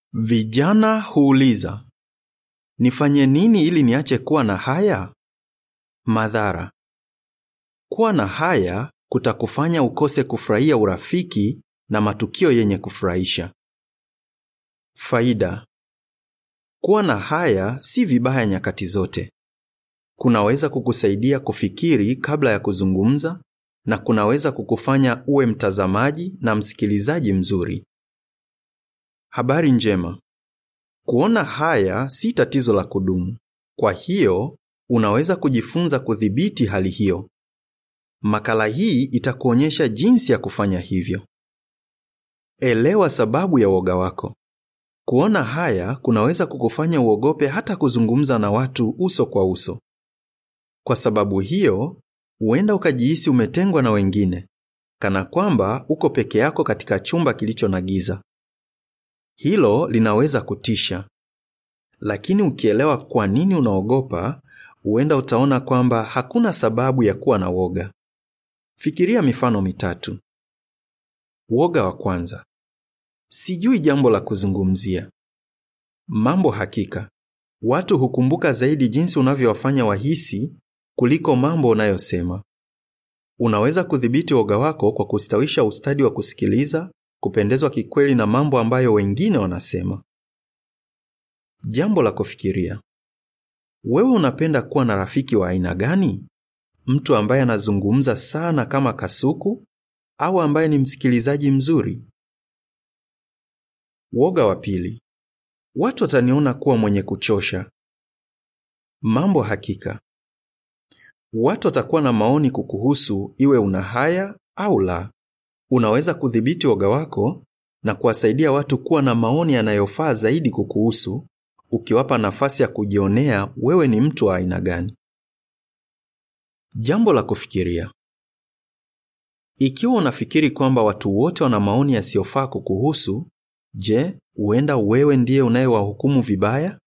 Vijana huuliza, nifanye nini ili niache kuwa na haya? Madhara: kuwa na haya kutakufanya ukose kufurahia urafiki na matukio yenye kufurahisha. Faida: kuwa na haya si vibaya nyakati zote. Kunaweza kukusaidia kufikiri kabla ya kuzungumza na kunaweza kukufanya uwe mtazamaji na msikilizaji mzuri. Habari njema. Kuona haya si tatizo la kudumu. Kwa hiyo, unaweza kujifunza kudhibiti hali hiyo. Makala hii itakuonyesha jinsi ya kufanya hivyo. Elewa sababu ya woga wako. Kuona haya kunaweza kukufanya uogope hata kuzungumza na watu uso kwa uso. Kwa sababu hiyo, huenda ukajihisi umetengwa na wengine, kana kwamba uko peke yako katika chumba kilicho na giza. Hilo linaweza kutisha, lakini ukielewa kwa nini unaogopa, huenda utaona kwamba hakuna sababu ya kuwa na woga. Fikiria mifano mitatu. Woga wa kwanza: sijui jambo la kuzungumzia. Mambo hakika, watu hukumbuka zaidi jinsi unavyowafanya wahisi kuliko mambo unayosema. Unaweza kudhibiti woga wako kwa kustawisha ustadi wa kusikiliza, kupendezwa kikweli na mambo ambayo wengine wanasema. Jambo la kufikiria: wewe unapenda kuwa na rafiki wa aina gani? Mtu ambaye anazungumza sana kama kasuku au ambaye ni msikilizaji mzuri? Woga wa pili: watu wataniona kuwa mwenye kuchosha. Mambo hakika, watu watakuwa na maoni kukuhusu, iwe una haya au la. Unaweza kudhibiti woga wako na kuwasaidia watu kuwa na maoni yanayofaa zaidi kukuhusu, ukiwapa nafasi ya kujionea wewe ni mtu wa aina gani. Jambo la kufikiria: ikiwa unafikiri kwamba watu wote wana maoni yasiyofaa kukuhusu, je, huenda wewe ndiye unayewahukumu vibaya?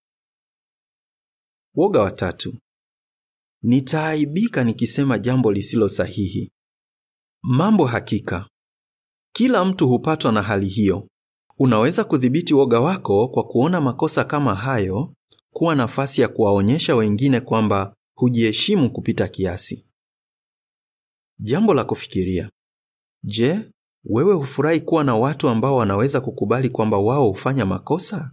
Woga wa tatu: nitaaibika nikisema jambo lisilo sahihi. Mambo hakika, kila mtu hupatwa na hali hiyo. Unaweza kudhibiti woga wako kwa kuona makosa kama hayo kuwa nafasi ya kuwaonyesha wengine kwamba hujiheshimu kupita kiasi. Jambo la kufikiria: je, wewe hufurahi kuwa na watu ambao wanaweza kukubali kwamba wao hufanya makosa?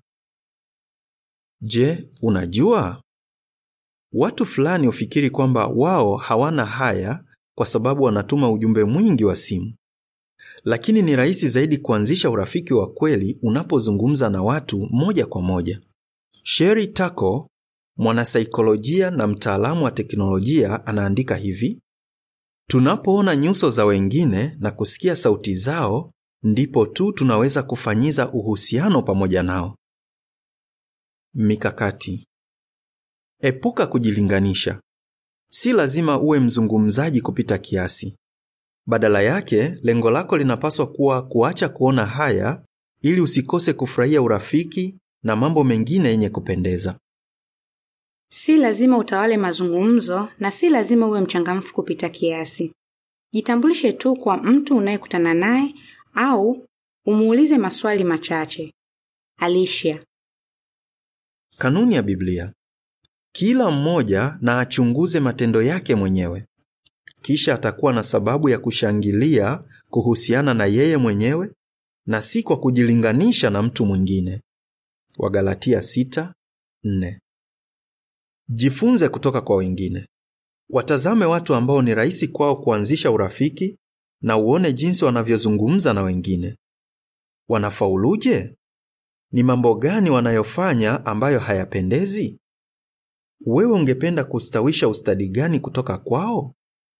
Je, unajua watu fulani hufikiri kwamba wao hawana haya kwa sababu wanatuma ujumbe mwingi wa simu, lakini ni rahisi zaidi kuanzisha urafiki wa kweli unapozungumza na watu moja kwa moja. Sherry Tako, mwanasaikolojia na mtaalamu wa teknolojia, anaandika hivi: tunapoona nyuso za wengine na kusikia sauti zao, ndipo tu tunaweza kufanyiza uhusiano pamoja nao. Mikakati: epuka kujilinganisha. Si lazima uwe mzungumzaji kupita kiasi. Badala yake, lengo lako linapaswa kuwa kuacha kuona haya ili usikose kufurahia urafiki na mambo mengine yenye kupendeza. Si lazima utawale mazungumzo na si lazima uwe mchangamfu kupita kiasi. Jitambulishe tu kwa mtu unayekutana naye au umuulize maswali machache. Alicia. Kanuni ya Biblia: kila mmoja na achunguze matendo yake mwenyewe, kisha atakuwa na sababu ya kushangilia kuhusiana na yeye mwenyewe na si kwa kujilinganisha na mtu mwingine. Wagalatia 6:4. Jifunze kutoka kwa wengine. Watazame watu ambao ni rahisi kwao kuanzisha urafiki na uone jinsi wanavyozungumza na wengine. Wanafauluje? Ni mambo gani wanayofanya ambayo hayapendezi? Wewe ungependa kustawisha ustadi gani kutoka kwao?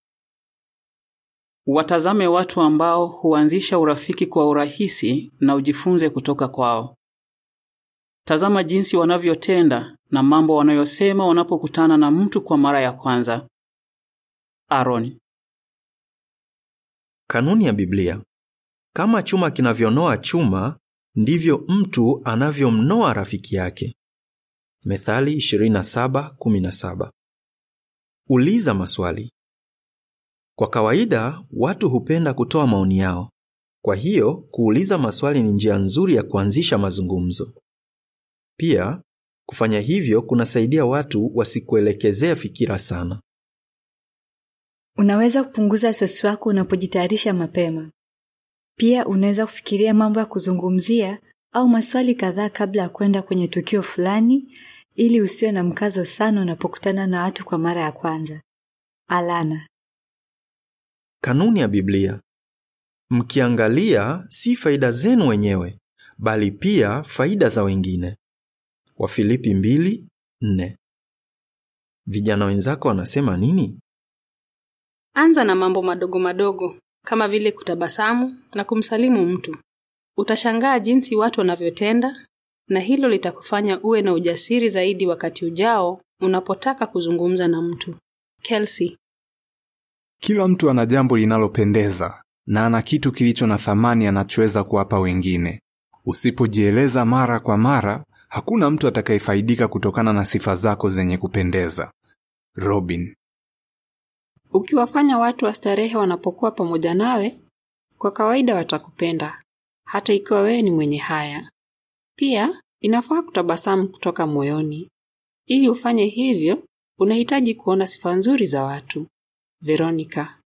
Watazame watu ambao huanzisha urafiki kwa urahisi na ujifunze kutoka kwao. Tazama jinsi wanavyotenda na mambo wanayosema wanapokutana na mtu kwa mara ya kwanza. Aaron. Kanuni ya Biblia: kama chuma kinavyonoa chuma, ndivyo mtu anavyomnoa rafiki yake. Methali 27:17. Uliza maswali. Kwa kawaida watu hupenda kutoa maoni yao. Kwa hiyo, kuuliza maswali ni njia nzuri ya kuanzisha mazungumzo. Pia, kufanya hivyo kunasaidia watu wasikuelekezea fikira sana. Unaweza kupunguza wasiwasi wako unapojitayarisha mapema. Pia unaweza kufikiria mambo ya kuzungumzia au maswali kadhaa kabla ya kwenda kwenye tukio fulani ili usiwe na mkazo sana unapokutana na watu kwa mara ya kwanza. Alana. Kanuni ya Biblia. Mkiangalia si faida zenu wenyewe, bali pia faida za wengine. Wafilipi 2:4. Vijana wenzako wanasema nini? Anza na mambo madogo madogo kama vile kutabasamu na kumsalimu mtu. Utashangaa jinsi watu wanavyotenda na hilo litakufanya uwe na ujasiri zaidi wakati ujao unapotaka kuzungumza na mtu. Kelsey. Kila mtu ana jambo linalopendeza na ana kitu kilicho na thamani anachoweza kuwapa wengine. Usipojieleza mara kwa mara, hakuna mtu atakayefaidika kutokana na sifa zako zenye kupendeza. Robin. Ukiwafanya watu wastarehe wanapokuwa pamoja nawe, kwa kawaida watakupenda, hata ikiwa wewe ni mwenye haya. Pia inafaa kutabasamu kutoka moyoni. Ili ufanye hivyo, unahitaji kuona sifa nzuri za watu. Veronica.